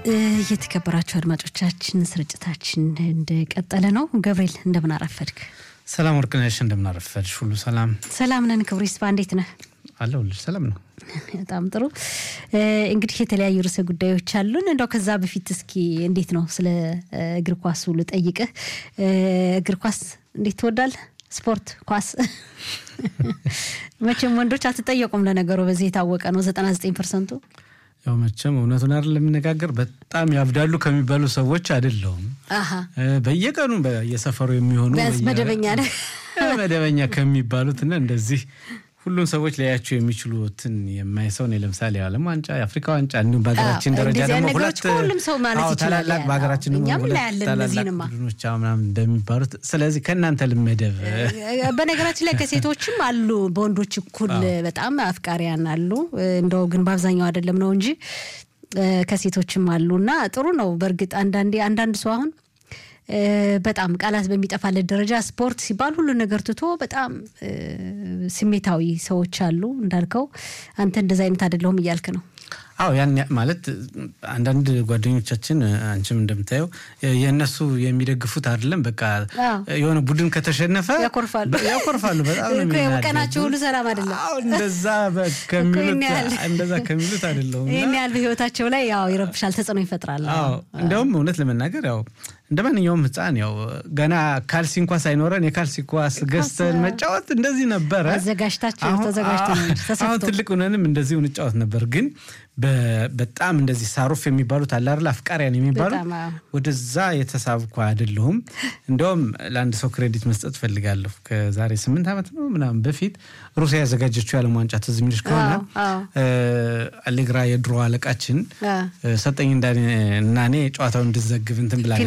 የተከበራችሁ አድማጮቻችን ስርጭታችን እንደቀጠለ ነው። ገብርኤል እንደምን አረፈድክ? ሰላም ወርቅነሽ፣ እንደምን አረፈድሽ? ሁሉ ሰላም ሰላም ነን። ክብሩ ይስፋ እንዴት ነህ? አለሁልሽ። ሰላም ነው። በጣም ጥሩ። እንግዲህ የተለያዩ ርዕሰ ጉዳዮች አሉን። እንደው ከዛ በፊት እስኪ እንዴት ነው ስለ እግር ኳሱ ልጠይቅህ። እግር ኳስ እንዴት ትወዳለህ? ስፖርት ኳስ መቼም ወንዶች አትጠየቁም። ለነገሩ በዚህ የታወቀ ነው። ዘጠና ዘጠኝ ፐርሰንቱ ያው መቼም እውነቱን አይደል ለምነጋገር በጣም ያብዳሉ ከሚባሉ ሰዎች አይደለሁም። በየቀኑ በየሰፈሩ የሚሆኑ መደበኛ ነህ መደበኛ ከሚባሉትና እንደዚህ ሁሉም ሰዎች ሊያያቸው የሚችሉትን የማይ ሰው ነው። ለምሳሌ የዓለም ዋንጫ፣ የአፍሪካ ዋንጫ እንዲሁም በሀገራችን ደረጃ ደግሞ ሁለት ሁሉም ሰው ማለት ይችላል። ታላላቅ በሀገራችን ደግሞ ሁለት ታላላቅ ቡድኖች ምናምን እንደሚባሉት ስለዚህ ከእናንተ ልመደብ። በነገራችን ላይ ከሴቶችም አሉ በወንዶች እኩል በጣም አፍቃሪያን አሉ። እንደው ግን በአብዛኛው አይደለም ነው እንጂ ከሴቶችም አሉ እና ጥሩ ነው። በእርግጥ አንዳንዴ አንዳንድ ሰው አሁን በጣም ቃላት በሚጠፋለት ደረጃ ስፖርት ሲባል ሁሉ ነገር ትቶ በጣም ስሜታዊ ሰዎች አሉ። እንዳልከው አንተ እንደዚ አይነት አይደለሁም እያልክ ነው። አዎ ያን ማለት አንዳንድ ጓደኞቻችን አንቺም እንደምታየው የእነሱ የሚደግፉት አይደለም። በቃ የሆነ ቡድን ከተሸነፈ ያኮርፋሉ ያኮርፋሉ። በጣም ነው ቀናቸው ሁሉ ሰላም አይደለም። እንደዛ እንደዛ ከሚሉት አይደለሁም። ይህን ያህል በህይወታቸው ላይ ያው ይረብሻል፣ ተጽዕኖ ይፈጥራል። እንዲያውም እውነት ለመናገር ያው እንደ ማንኛውም ህፃን ያው ገና ካልሲ እንኳ ሳይኖረን የካልሲ ኳስ ገዝተን መጫወት እንደዚህ ነበረ። አዘጋጅታቸው ተዘጋጅተው አሁን ትልቅ ሆነንም እንደዚሁ እንጫወት ነበር ግን በጣም እንደዚህ ሳሩፍ የሚባሉት አለ አይደል አፍቃሪያን የሚባሉ ወደዛ የተሳብኩ አይደለሁም። እንዲያውም ለአንድ ሰው ክሬዲት መስጠት ፈልጋለሁ። ከዛሬ ስምንት ዓመት ነው ምናምን በፊት ሩሲያ ያዘጋጀችው የዓለም ዋንጫ ትዝ የሚልሽ ከሆነ አሌግራ የድሮ አለቃችን ሰጠኝ እና እኔ ጨዋታውን እንድዘግብ እንትን ብላ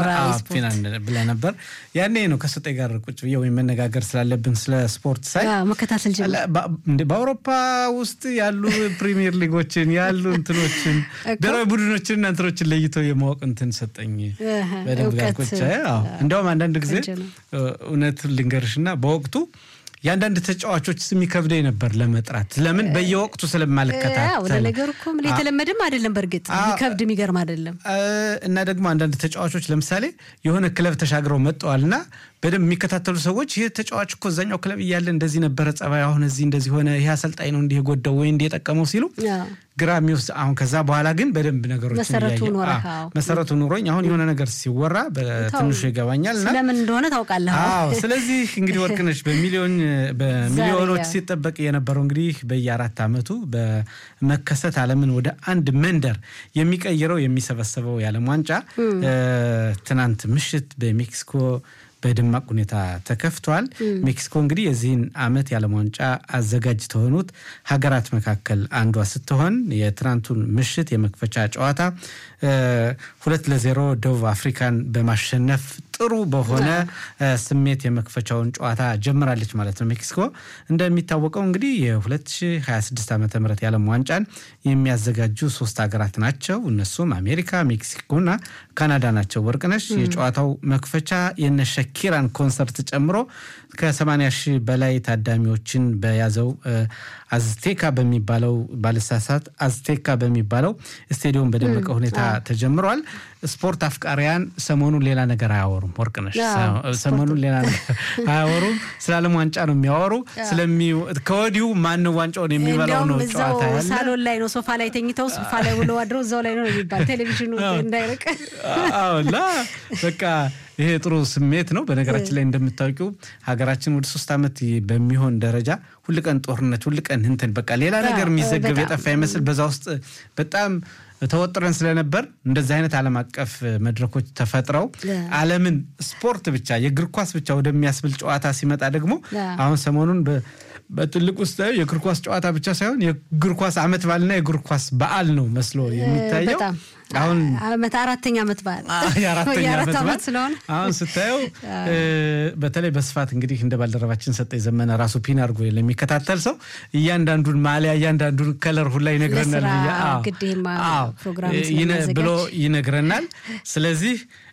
ብላ ነበር። ያኔ ነው ከሰጠኝ ጋር ቁጭ ብዬ ወይም መነጋገር ስላለብን ስለ ስፖርት ሳይ መከታተል በአውሮፓ ውስጥ ያሉ ፕሪሚየር ሊጎችን ያሉ እንትኖችን ብሔራዊ ቡድኖችንና እንትኖችን ለይተው የማወቅ እንትን ሰጠኝ በደንብ ጋርቆቻ እንዲያውም አንዳንድ ጊዜ እውነት ልንገርሽና በወቅቱ የአንዳንድ ተጫዋቾች ስም ይከብደኝ ነበር ለመጥራት። ለምን በየወቅቱ ስለማልከታተል። ወደ ነገሩ እኮ የተለመደም አይደለም። በእርግጥ የሚከብድ የሚገርም አይደለም። እና ደግሞ አንዳንድ ተጫዋቾች ለምሳሌ የሆነ ክለብ ተሻግረው መጥተዋል እና በደንብ የሚከታተሉ ሰዎች ይህ ተጫዋች እኮ እዛኛው ክለብ እያለ እንደዚህ ነበረ ጸባይ፣ አሁን እዚህ እንደዚህ ሆነ፣ ይህ አሰልጣኝ ነው እንዲህ የጎዳው ወይ እንዲህ የጠቀመው ሲሉ ግራ የሚወስድ አሁን ከዛ በኋላ ግን በደንብ ነገሮች መሰረቱ ኑሮኝ አሁን የሆነ ነገር ሲወራ በትንሹ ይገባኛል። ስለምን እንደሆነ ታውቃለህ። ስለዚህ እንግዲህ ወርቅነሽ በሚሊዮን በሚሊዮኖች ሲጠበቅ የነበረው እንግዲህ በየአራት ዓመቱ በመከሰት ዓለምን ወደ አንድ መንደር የሚቀይረው የሚሰበሰበው የዓለም ዋንጫ ትናንት ምሽት በሜክሲኮ በደማቅ ሁኔታ ተከፍቷል። ሜክሲኮ እንግዲህ የዚህን ዓመት የዓለም ዋንጫ አዘጋጅ ከሆኑት ሀገራት መካከል አንዷ ስትሆን የትናንቱን ምሽት የመክፈቻ ጨዋታ ሁለት ለዜሮ ደቡብ አፍሪካን በማሸነፍ ጥሩ በሆነ ስሜት የመክፈቻውን ጨዋታ ጀምራለች ማለት ነው። ሜክሲኮ እንደሚታወቀው እንግዲህ የ2026 ዓ ም የዓለም ዋንጫን የሚያዘጋጁ ሶስት ሀገራት ናቸው። እነሱም አሜሪካ፣ ሜክሲኮና ካናዳ ናቸው። ወርቅነሽ የጨዋታው መክፈቻ የነ ሸኪራን ኮንሰርት ጨምሮ ከ80 ሺህ በላይ ታዳሚዎችን በያዘው አዝቴካ በሚባለው ባልሳሳት አዝቴካ በሚባለው ስቴዲየም በደመቀ ሁኔታ ተጀምሯል። ስፖርት አፍቃሪያን ሰሞኑን ሌላ ነገር አያወሩም። ወርቅነሽ ሰሞኑን ሌላ ነገር አያወሩም። ስለ ዓለም ዋንጫ ነው የሚያወሩ። ከወዲሁ ማን ዋንጫውን የሚበላው ነው ጨዋታ ያለ ሳሎን ላይ ነው ሶፋ ላይ ተኝተው ሶፋ ላይ ውለው አድረው እዛው ላይ ነው የሚባል ቴሌቪዥኑ እንዳይርቅ አዎላ በቃ ይሄ ጥሩ ስሜት ነው። በነገራችን ላይ እንደምታውቂው ሀገራችን ወደ ሶስት ዓመት በሚሆን ደረጃ ሁልቀን ጦርነት፣ ሁልቀን እንትን በቃ ሌላ ነገር የሚዘገብ የጠፋ ይመስል በዛ ውስጥ በጣም ተወጥረን ስለነበር እንደዚህ አይነት ዓለም አቀፍ መድረኮች ተፈጥረው ዓለምን ስፖርት ብቻ የእግር ኳስ ብቻ ወደሚያስብል ጨዋታ ሲመጣ ደግሞ አሁን ሰሞኑን በትልቅ ውስጥ የእግር ኳስ ጨዋታ ብቻ ሳይሆን የእግር ኳስ ዓመት በዓልና የእግር ኳስ በዓል ነው መስሎ የሚታየው። አሁን ዓመት አራተኛ ዓመት በዓል የአራተኛ ዓመት ስለሆነ አሁን ስታየው በተለይ በስፋት እንግዲህ እንደ ባልደረባችን ሰጠኝ ዘመነ ራሱ ፒን አድርጎ ለሚከታተል ሰው እያንዳንዱን ማሊያ እያንዳንዱን ከለር ሁላ ይነግረናል ብሎ ይነግረናል። ስለዚህ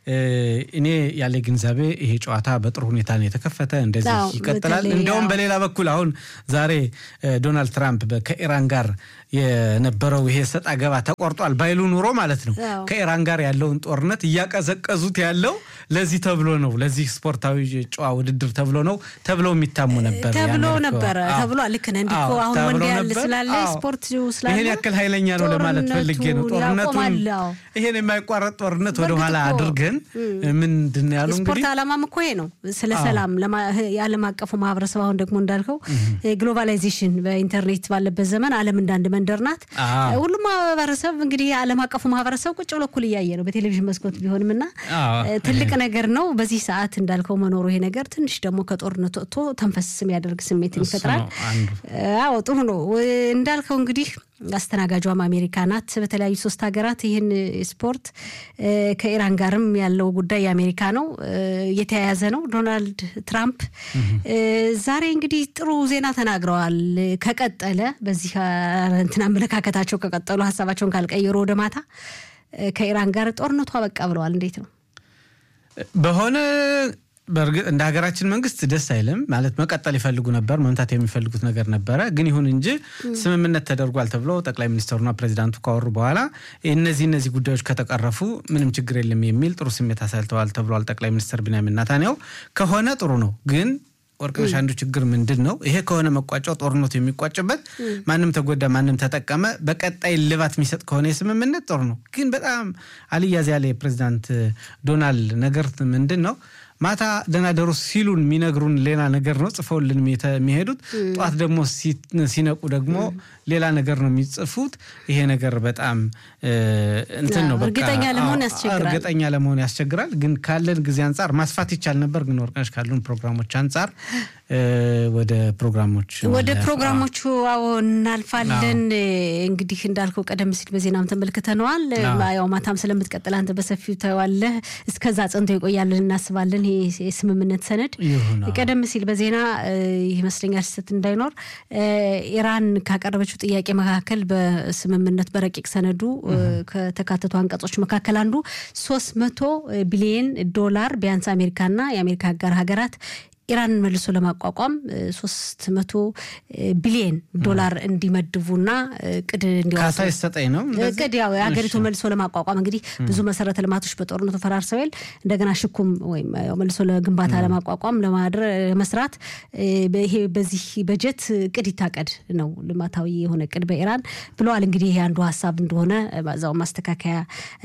እኔ ያለ ግንዛቤ ይሄ ጨዋታ በጥሩ ሁኔታ ነው የተከፈተ፣ እንደዚህ ይቀጥላል። እንደውም በሌላ በኩል አሁን ዛሬ ዶናልድ ትራምፕ ከኢራን ጋር የነበረው ይሄ ሰጣ ገባ ተቆርጧል ባይሉ ኑሮ ማለት ነው ከኢራን ጋር ያለውን ጦርነት እያቀዘቀዙት ያለው ለዚህ ተብሎ ነው፣ ለዚህ ስፖርታዊ ጨዋ ውድድር ተብሎ ነው ተብለው የሚታሙ ነበር ተብሎ ነበረ ተብሎ ልክ ነህ። እንዲህ እኮ አሁን ወንዲያል ስላለ ስፖርት ስላለ ይሄን ያክል ኃይለኛ ነው ለማለት ፈልጌ ነው። ጦርነቱን ይሄን የማይቋረጥ ጦርነት ወደኋላ አድርገን ምንድን ያሉ ስፖርት ዓላማም እኮ ይሄ ነው፣ ስለ ሰላም የዓለም አቀፉ ማህበረሰብ አሁን ደግሞ እንዳልከው ግሎባላይዜሽን በኢንተርኔት ባለበት ዘመን ዓለም እንዳንድ መንደር ናት። ሁሉም ማህበረሰብ እንግዲህ የዓለም አቀፉ ማህበረሰብ ቁጭ ብሎ እኩል እያየ ነው በቴሌቪዥን መስኮት ቢሆንም እና ትልቅ ነገር ነው። በዚህ ሰዓት እንዳልከው መኖሩ ይሄ ነገር ትንሽ ደግሞ ከጦርነት ወጥቶ ተንፈስ የሚያደርግ ስሜትን ይፈጥራል። አዎ ጥሩ ነው እንዳልከው እንግዲህ አስተናጋጇም አሜሪካ ናት። በተለያዩ ሶስት ሀገራት ይህን ስፖርት ከኢራን ጋርም ያለው ጉዳይ የአሜሪካ ነው፣ የተያያዘ ነው። ዶናልድ ትራምፕ ዛሬ እንግዲህ ጥሩ ዜና ተናግረዋል። ከቀጠለ በዚህ እንትን አመለካከታቸው ከቀጠሉ ሀሳባቸውን ካልቀየሩ ወደ ማታ ከኢራን ጋር ጦርነቱ አበቃ ብለዋል። እንዴት ነው በሆነ በእርግጥ እንደ ሀገራችን መንግስት ደስ አይልም ማለት መቀጠል ይፈልጉ ነበር፣ መምታት የሚፈልጉት ነገር ነበረ። ግን ይሁን እንጂ ስምምነት ተደርጓል ተብሎ ጠቅላይ ሚኒስትሩና ፕሬዚዳንቱ ካወሩ በኋላ እነዚህ እነዚህ ጉዳዮች ከተቀረፉ ምንም ችግር የለም የሚል ጥሩ ስሜት አሳይተዋል ተብሏል። ጠቅላይ ሚኒስትር ቢንያሚን ኔታንያሁ ከሆነ ጥሩ ነው ግን ወርቅነሽ አንዱ ችግር ምንድን ነው? ይሄ ከሆነ መቋጫው ጦርነቱ የሚቋጭበት ማንም ተጎዳ፣ ማንም ተጠቀመ፣ በቀጣይ ልባት የሚሰጥ ከሆነ የስምምነት ጥሩ ነው። ግን በጣም አልያዝ ያለ የፕሬዚዳንት ዶናልድ ነገር ምንድን ነው? ማታ ደህና ደሩ ሲሉን የሚነግሩን ሌላ ነገር ነው ጽፈውልን የሚሄዱት። ጠዋት ደግሞ ሲነቁ ደግሞ ሌላ ነገር ነው የሚጽፉት። ይሄ ነገር በጣም እንትን ነው፣ እርግጠኛ ለመሆን ያስቸግራል። እርግጠኛ ለመሆን ያስቸግራል። ግን ካለን ጊዜ አንጻር ማስፋት ይቻል ነበር። ግን ወርቅነሽ ካሉን ፕሮግራሞች አንጻር ወደ ፕሮግራሞች ወደ ፕሮግራሞቹ አዎ እናልፋለን። እንግዲህ እንዳልከው ቀደም ሲል በዜናም ተመልክተነዋል። ያው ማታም ስለምትቀጥል አንተ በሰፊው ታየዋለህ። እስከዛ ጸንቶ ይቆያልን እናስባለን። ይሄ የስምምነት ሰነድ ቀደም ሲል በዜና ይመስለኛል ስህተት እንዳይኖር ኢራን ካቀረበችው ጥያቄ መካከል በስምምነት በረቂቅ ሰነዱ ከተካተቱ አንቀጾች መካከል አንዱ ሶስት መቶ ቢሊየን ዶላር ቢያንስ አሜሪካና የአሜሪካ አጋር ሀገራት ኢራንን መልሶ ለማቋቋም ሶስት መቶ ቢሊየን ዶላር እንዲመድቡና ቅድ ካሳ ይሰጠኝ ነው ቅድ ያው የሀገሪቱ መልሶ ለማቋቋም እንግዲህ ብዙ መሰረተ ልማቶች በጦርነቱ ፈራርሰው የል እንደገና ሽኩም ወይም መልሶ ለግንባታ ለማቋቋም ለመስራት ይሄ በዚህ በጀት ቅድ ይታቀድ ነው ልማታዊ የሆነ ቅድ በኢራን ብለዋል። እንግዲህ ይሄ አንዱ ሀሳብ እንደሆነ በዛው ማስተካከያ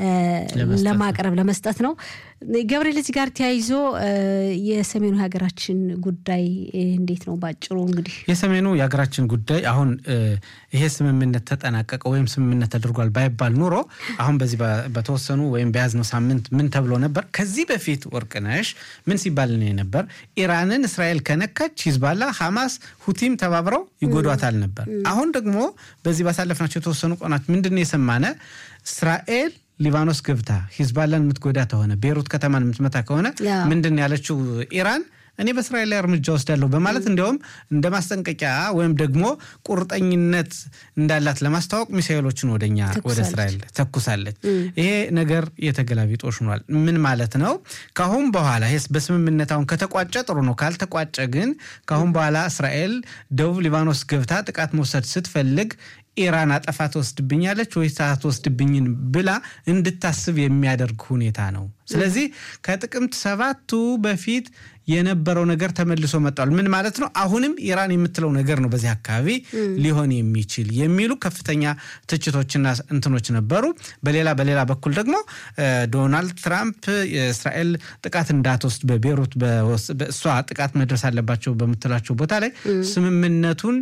ለማቅረብ ለመስጠት ነው። ገብርኤል እዚህ ጋር ተያይዞ የሰሜኑ የሀገራችን ጉዳይ እንዴት ነው? ባጭሩ እንግዲህ የሰሜኑ የሀገራችን ጉዳይ አሁን ይሄ ስምምነት ተጠናቀቀ ወይም ስምምነት ተደርጓል ባይባል ኑሮ አሁን በዚህ በተወሰኑ ወይም በያዝነው ሳምንት ምን ተብሎ ነበር? ከዚህ በፊት ወርቅነሽ ምን ሲባል ነው ነበር? ኢራንን እስራኤል ከነካች ሂዝባላ፣ ሐማስ፣ ሁቲም ተባብረው ይጎዷታል ነበር። አሁን ደግሞ በዚህ ባሳለፍናቸው የተወሰኑ ቀናት ምንድን ነው የሰማነ እስራኤል ሊባኖስ ገብታ ሂዝባላን የምትጎዳ ከሆነ ቤሩት ከተማን የምትመታ ከሆነ ምንድን ያለችው ኢራን እኔ በእስራኤል ላይ እርምጃ ወስዳለሁ በማለት እንዲያውም እንደ ማስጠንቀቂያ ወይም ደግሞ ቁርጠኝነት እንዳላት ለማስታወቅ ሚሳኤሎችን ወደኛ ወደ እስራኤል ተኩሳለች። ይሄ ነገር የተገላቢጦሽ ሆኗል። ምን ማለት ነው? ካሁን በኋላ ይሄስ በስምምነት አሁን ከተቋጨ ጥሩ ነው። ካልተቋጨ ግን ካሁን በኋላ እስራኤል ደቡብ ሊባኖስ ገብታ ጥቃት መውሰድ ስትፈልግ ኢራን አጠፋ ትወስድብኛለች ወይስ አትወስድብኝን ብላ እንድታስብ የሚያደርግ ሁኔታ ነው። ስለዚህ ከጥቅምት ሰባቱ በፊት የነበረው ነገር ተመልሶ መጥቷል። ምን ማለት ነው? አሁንም ኢራን የምትለው ነገር ነው በዚህ አካባቢ ሊሆን የሚችል የሚሉ ከፍተኛ ትችቶችና እንትኖች ነበሩ። በሌላ በሌላ በኩል ደግሞ ዶናልድ ትራምፕ የእስራኤል ጥቃት እንዳትወስድ በቤሩት እሷ ጥቃት መድረስ አለባቸው በምትላቸው ቦታ ላይ ስምምነቱን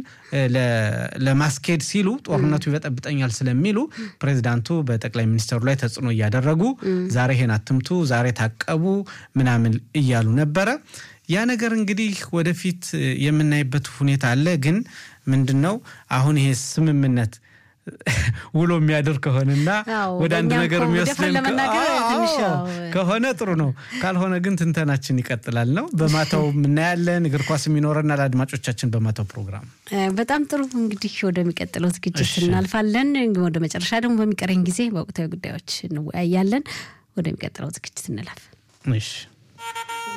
ለማስኬድ ሲሉ ጦርነቱ ይበጠብጠኛል ስለሚሉ ፕሬዚዳንቱ በጠቅላይ ሚኒስትሩ ላይ ተጽዕኖ እያደረጉ ዛሬ ይሄን አትምቱ፣ ዛሬ ታቀቡ ምናምን እያሉ ነበረ። ያ ነገር እንግዲህ ወደፊት የምናይበት ሁኔታ አለ። ግን ምንድን ነው አሁን ይሄ ስምምነት ውሎ የሚያድር ከሆነና ወደ አንድ ነገር የሚወስድን ከሆነ ጥሩ ነው። ካልሆነ ግን ትንተናችን ይቀጥላል ነው። በማታው እናያለን። እግር ኳስ የሚኖረናል። አድማጮቻችን በማታው ፕሮግራም በጣም ጥሩ። እንግዲህ ወደሚቀጥለው ዝግጅት እናልፋለን። ወደ መጨረሻ ደግሞ በሚቀረኝ ጊዜ በወቅታዊ ጉዳዮች እንወያያለን። ወደሚቀጥለው ዝግጅት እንለፍ። እሺ